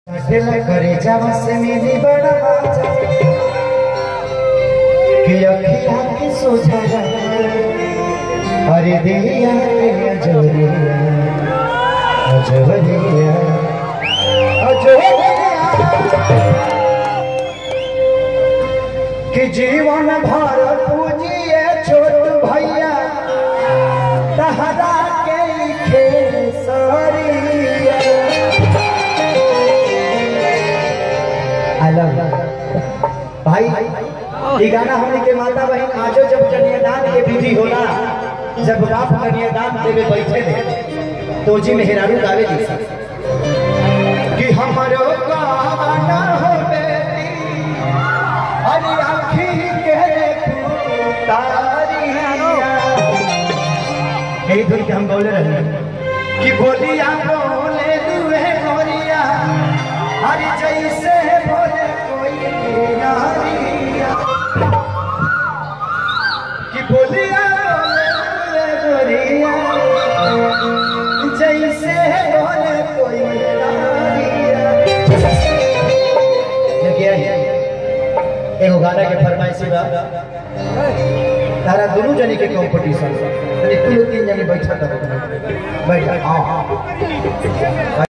दिल करे जब से मेरी बड़ा बाजा कि अखिया की सोझा अरे दिया के अजोरिया अजोरिया अजोरिया कि जीवन भर पूजिए छोट भैया तहरा के खेसरिया अलग भाई ये गाना हमने के माता बहन आजो जब कन्यादान के विधि होला जब बाप कन्यादान देवे बैठे थे तो जी मेहरारू गावे जी कि हमारो गाना हो बेटी हरी आँखी के तारिया यही धुन के हम बोले रहे कि बोलिया बोले दुए गोरिया हरी जैसे बोले कोई नारिया कि बोलिया बोले दुए गोरिया जैसे बोले कोई नारिया देखिए एगो गाना के फरमाइशी बा तारा दोनों जने के कंपटीशन तनी तू लोग तीन जने बैठा कर बैठा हाँ